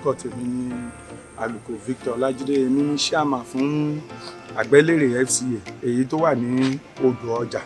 orúkọ tèmi ní alùkò Victor Ọlájídé èmi ní ṣáàmà fún àgbẹ̀lérè FCA èyí tó wà ní odò ọjà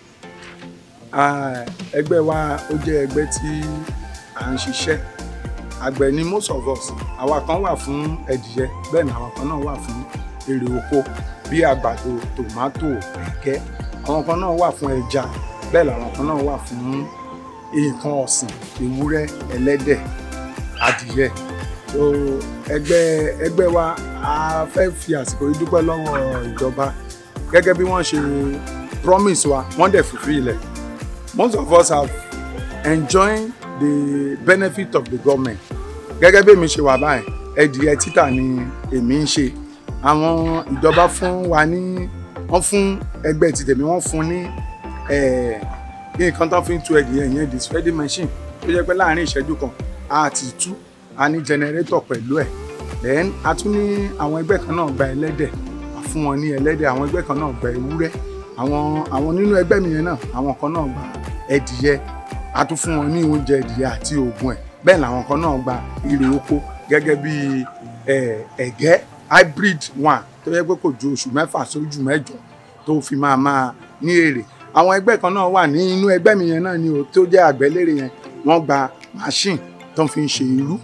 Ah, ẹgbẹ́ wa ó jẹ́ ẹgbẹ́ tí à ń ṣiṣẹ́ àgbẹ̀ ni most of us àwa kan wà fún ẹdìyẹ bẹ́ẹ̀ ni àwọn kan náà wà fún èrè oko bí àgbàdo tòmátò ẹ̀gẹ́ àwọn kan náà wà fún ẹja bẹ́ẹ̀ làwọn kan náà wà fún nǹkan ọ̀sìn ewúrẹ́ ẹlẹ́dẹ̀ adìyẹ so ẹgbẹ́ ẹgbẹ́ wa a fẹ́ fi àsìkò yìí dúpẹ́ lọ́wọ́ ìjọba gẹ́gẹ́ bí wọ́n ṣe promise wa wọ́n dẹ̀ fulfill ilẹ̀ most of us have enjoyed the benefit of the government gẹ́gẹ́ bí èmi ṣe wà báyìí ẹdìyẹ títà ni èmi ń ṣe àwọn ìjọba fún wa ní wọ́n fún ẹgbẹ́ ti tèmi wọ́n fún ní eh, nǹkan tó fi ń tu ẹdìyẹ yẹn the spreading machine tó jẹ́ pé láàrin ìṣẹ́jú kan a ti tú a ní generator pẹ̀lú ẹ̀ then a tún ní àwọn ẹgbẹ́ kan náà gba ẹlẹ́dẹ̀ a fún wọn ní ẹlẹ́dẹ̀ àwọn ẹgbẹ́ kan náà gba ewúrẹ́ àwọn àwọn nínú ẹgbẹ́ mi yẹn náà àwọn kan náà gba ẹdìyẹ a tún fún wọn ní oúnjẹ ẹdìyẹ àti oògùn ẹ̀ bẹ́ẹ̀ làwọn kan náà gba irè oko gẹ́gẹ́ bí ẹ̀gẹ́ hybrid one tó yẹ pé kò ju oṣù mẹ́fà sójú mẹ́jọ tó fi máa máa ní èrè àwọn ẹgbẹ́ kan náà wà ní inú ẹgbẹ́ mi yẹn náà ni o tó jẹ́ àgbẹ̀lérè yẹn wọ́n gba machine tó fi ń ṣe irú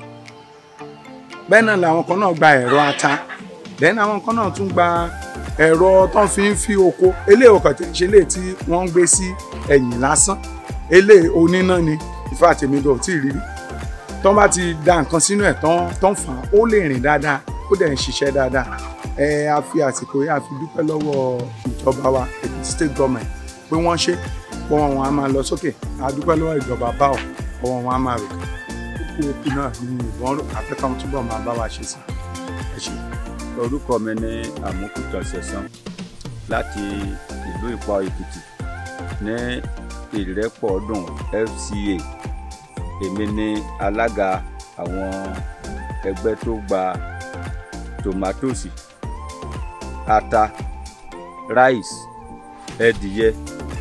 bẹ́ẹ̀ náà làwọn kan náà gba ẹ̀rọ ata then àwọn kan náà tún gba ẹ̀rọ tó fi ń fi oko eléyìí ò kàn tẹ̀ ṣe eléyìí tí wọ́n ń gbé sí ẹ̀yìn lásán eléyìí oníná ni ìfẹ́ àtẹ̀mídọ̀ tí ì rírí tọ́n bá ti da nǹkan sínú ẹ̀ tán tán fà á ó lè rìn dáadáa ó dẹ̀ ń ṣiṣẹ́ dáadáa ẹ a fi àsìkò yìí a fi dúpẹ́ lọ́wọ́ ìjọba wa Èkìtì state government pé wọ́n ṣe pọ́wọ́ wọn a máa lọ sókè a dúpẹ́ lọ́wọ́ ìjọba báwò pọ́wọ́ wọn a máa rò kókó òkú náà ní ìbọn afẹ́kàn túbọ̀ máa bá wa ṣe sí ẹ ṣe. orúkọ mi ní àmúkútọ ṣẹ̀san láti ìlú ìpọ èkìtì ní ìrẹ́pọ̀ ọdún FCA èmi ni alága àwọn ẹgbẹ́ tó gba tòmátòsì ata ráìsì ẹdìyẹ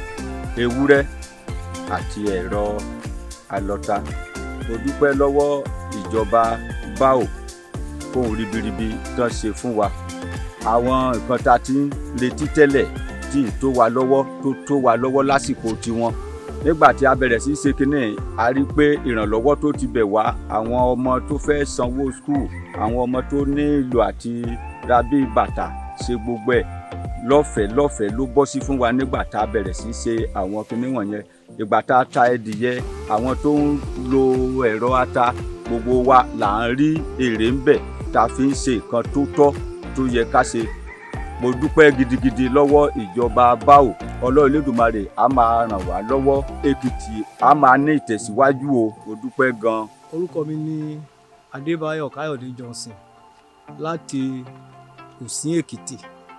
ewúrẹ́ àti ẹ̀rọ alọ́ta mo dúpẹ́ lọ́wọ́ ìjọba báò fóun ribiribi tán ṣe fún wa àwọn nǹkan tá a ti ń retí tẹ́lẹ̀ tí ì tó wa lọ́wọ́ tó tó wa lọ́wọ́ lásìkò tiwọn nígbà tí a bẹ̀rẹ̀ sí í ṣe kínní a rí i pé ìrànlọ́wọ́ tó ti bẹ̀ wá àwọn ọmọ tó fẹ́ sanwó skul àwọn ọmọ tó nílò àti ra bíi bàtà ṣe gbogbo ẹ̀ lọ́fẹ̀ẹ́ lọ́fẹ̀ẹ́ ló bọ́ sí fún wa nígbà tá a bẹ̀rẹ̀ sí í ṣe àwọn kinní wọ̀nyẹn ìgbà tá a ta ẹdìyẹ àwọn tó ń lo ẹ̀rọ ata gbogbo wa là ń rí èrè ń bẹ̀ tá a fi ń ṣe nǹkan tó tọ́ tó yẹ ká ṣe mo dúpẹ́ gidigidi lọ́wọ́ ìjọba báwò ọlọ́run Elédùmarè á máa ràn wá lọ́wọ́ Èkìtì á máa ní ìtẹ̀síwájú o mo dúpẹ́ gan. orúkọ mi ni Adébáyọ̀ Káyọ̀dé Johnson láti Kùsìn Èkìtì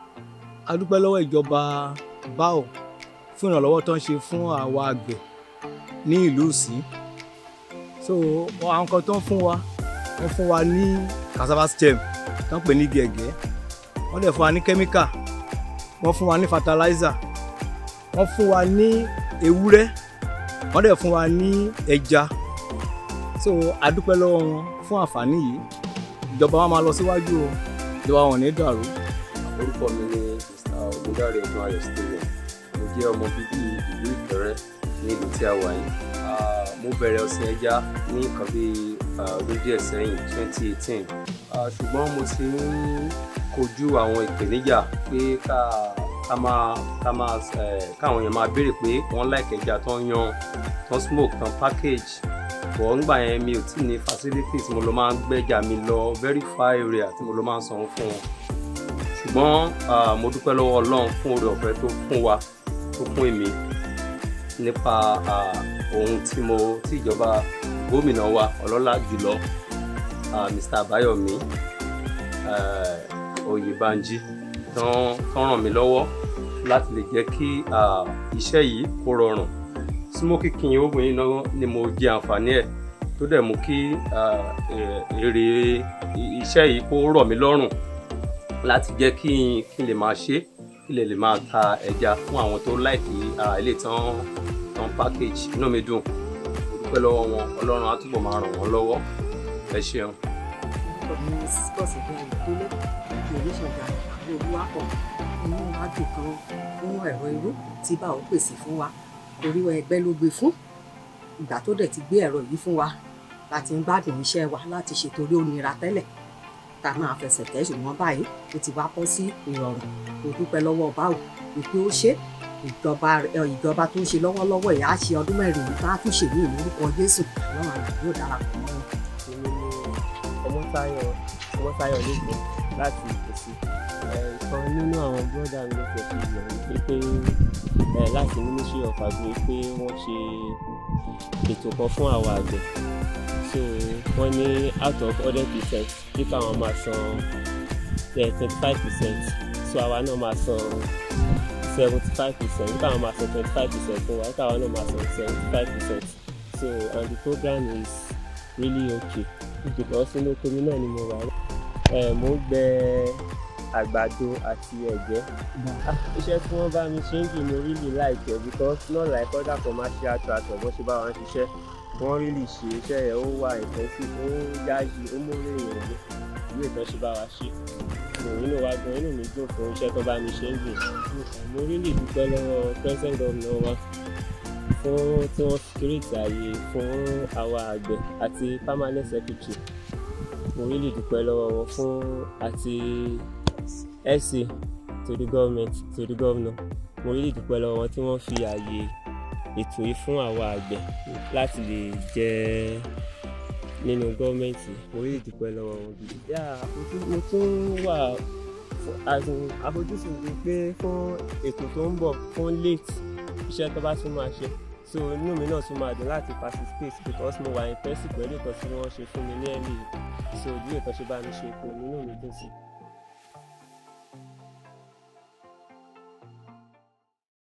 a dúpẹ́ lọ́wọ́ ìjọba báwò fún ìrànlọ́wọ́ tó ń ṣe fún àwa àgbẹ̀ ní ìlú Ìsìn so àwọn kan tó ń fún wa wọ́n fún wa ní cassava stem tó ń pè ní gẹ̀gẹ́ wọ́n dẹ̀ fún wa ní kẹ́míkà wọ́n fún wa ní fertilizer wọ́n fún wa ní ewúrẹ́ wọ́n dẹ̀ fún wa ní ẹja so a dúpẹ́ lọ́wọ́ wọn fún àǹfààní yìí ìjọba wa máa lọ síwájú o ìjọba wọn ò ní dàrú. orúkọ mi ni mr ogundare ọdún ayọ̀ stephen mo jẹ́ ọmọ bíbí ìlú ìkẹrẹ ní ìlú tí a wà yìí Ah, mo bẹ̀rẹ̀ ọ̀sìn ẹja ní nǹkan bíi ah, ọdún díẹ̀ sẹ́yìn twenty eighteen ṣùgbọ́n mo ti ń kojú àwọn ìpèníjà pé ká ká máa ká máa eh, káwọn èèyàn máa béèrè pé wọ́n like ẹja tó ń yan tó ń smoke tó ń package bọ̀ ńgbà yẹn mi ò tí ì ní facility tí mo lọ máa ń gbẹ́jà mi lọ very far area tí mo lọ máa ń sanwó fún wọn ṣùgbọ́n ah, mo dúpẹ́ lọ́wọ́ ọlọ́run fún oore ọ̀fẹ́ tó fún wa tó fún èmi nípa ah, ohun tí mo tí ìjọba gómìnà wa ọlọ́lá jùlọ ah, Mr. Abayomi eh, Oyèbánjí tán tán ràn mí lọ́wọ́ láti lè jẹ́ kí ah, iṣẹ́ yìí kó rọrùn smoky king obìnrin náà ni mo jẹ àǹfààní ẹ̀ tó dẹ̀ mú kí ah, eh, èrè iṣẹ́ yìí kó rọ̀ mí lọ́rùn láti jẹ́ kí n kí n lè máa ṣe kí lè lè máa ta ẹja fún àwọn tó láìkí ilé tán tán package inú mi dùn mo dúpẹ́ lọ́wọ́ wọn ọlọ́run á túbọ̀ máa ràn wọ́n lọ́wọ́ ẹ ṣeun. orúkọ mi ní sísítọ́ọ̀sì bí ayọ̀délé ìròyìn ṣọ̀gá àbúrò olúwapọ̀ inú wa dùn kan fún ẹ̀rọ irú tí bá ò pèsè fún wa torí ẹgbẹ́ ló gbé fún ìgbà tó dẹ̀ ti gbé ẹ̀rọ yìí fún wa láti ń gbádùn iṣẹ́ wa láti ṣètò orí òmìnira tẹ́lẹ̀ tá a máa fẹsẹ̀ tẹ̀ ṣùgbọ́n báyìí ó ti wá bọ́ sí ìrọ̀rùn kò dúpẹ́ lọ́wọ́ báwo wípé ó ṣe ìjọba ìjọba tó ń ṣe lọ́wọ́lọ́wọ́ yìí á ṣe ọdún mẹ́rin yìí tá a tún ṣe ní ìlórúkọ Jésù lọ́wọ́ àná yóò darapọ̀ mọ́ wọn. èmi ni ọmọtáyọ̀ ọmọtáyọ̀ lẹ́gbẹ̀ẹ́ láti ìpèsè ìkan nínú àwọn bọ́dà mi ló fẹ́ fi yọ̀ wípé pé ẹ, láti ministry of agri pé wọ́n ṣe ètò kan fún àwọn àgbẹ̀ so wọ́n ní out of hundred percent bí káwọn máa san twenty five percent so àwa náà máa san seventy five percent bí káwọn máa san twenty five percent fún wa bí káwọn náà máa san seventy five percent so and the program is really okay because inú oko mi náà ni mo wà ẹ mo ń gbẹ àgbàdo àti ẹ̀gẹ́ Ah, iṣẹ́ tí wọ́n bá mi ṣe ń jù mo really like it because not like other commercial tractor bó ṣe bá wọn ṣiṣẹ́ wọ́n really ṣe iṣẹ́ yẹn ó wà intensive ó yáyì ó múlò èèyàn ní ìlú ìtàn ṣe bá wa ṣe mo inú wa gan inú mi dùn fún iṣẹ́ tó bá mi ṣe ń jù mo really dúpẹ́ lọ́wọ́ president governor wa fún tí wọ́n create àyè fún àwa àgbẹ̀ àti permanent secretary mo really dúpẹ́ lọ́wọ́ wọn fún àti ẹ̀sìn to the government to the governor mo really dúpẹ́ lọ́wọ́ wọn tí wọ́n fi àyè ètò yìí fún àwa àgbẹ̀ láti lè jẹ nínú gọ́ọ̀mẹ̀ntì mo really dúpẹ́ lọ́wọ́ wọn gidi. yà àfojú- mo tún wà fún- as in, àfojúsùn mi pé fún ètò tó ń bọ̀ fún late iṣẹ́ tó bá tún máa ṣe so inú mi náà tún máa dùn láti participate because mo wà interested pẹ̀lú ìtọ́sí wọn ṣe fún mi ní ẹ̀lì so bí ìtọ́sí bá mi ṣe kò nínú mi dùn sí i.